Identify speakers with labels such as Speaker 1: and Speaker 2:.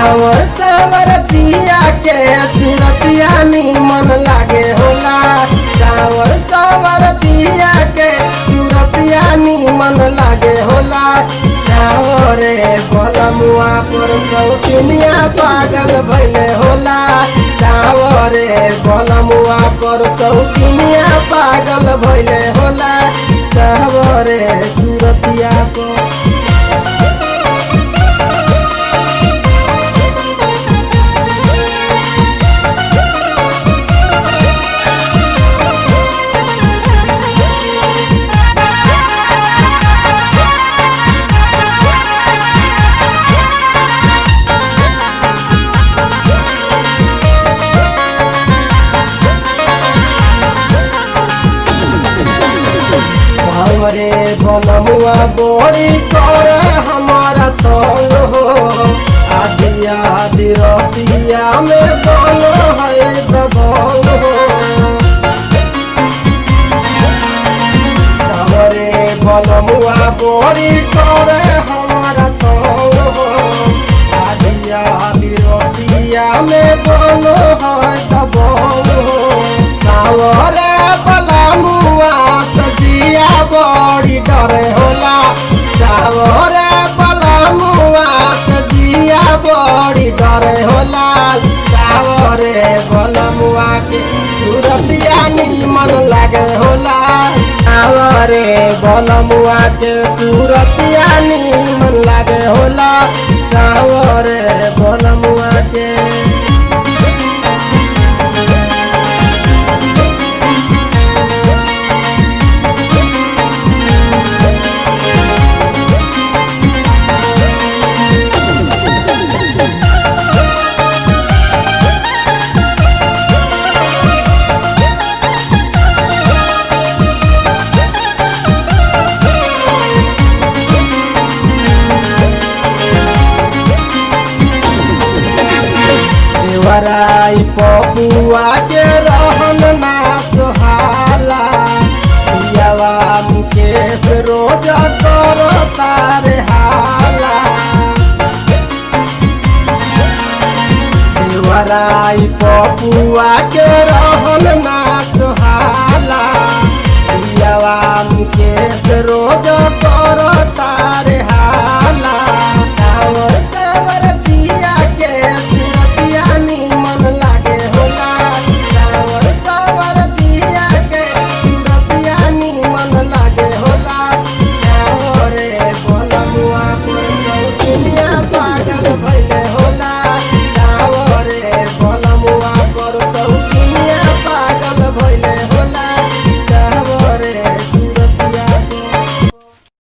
Speaker 1: सावर सावर पिया के सुरतिया निमन लागे होला सावर सावर पिया के सुरतिया निमन लागे होला सावरे बलमुआ पर सौतुनिया पागल भैले होला सावरे बलमुआ पर सौतुनिया पागल भैले होला सावरे सुरतिया पर हमरे बनमुआ बोली कर हमारा तंग हो आदि आदि रतिया में बन है दबंग हो हमरे बनमुआ बोली कर हमारा तंग हो आदि आदि रतिया में बन है दबंग हो सावरे बलमुआ सजिया बड़ी डरे होला सावरे बलमुआ सजिया बड़ी डरे होला सावरे बलमुआ के सूरतिया निमन लागे होला सावरे बलमुआ के सूरतिया निमन लागे होला सावरे बलमुआ के देवराई पपुआ के रहन ना सोहाला पियावा मुकेश रोज कर तारे हाला देवराई पपुआ के रहन ना सोहाला पियावा मुकेश रोज कर तारे हाला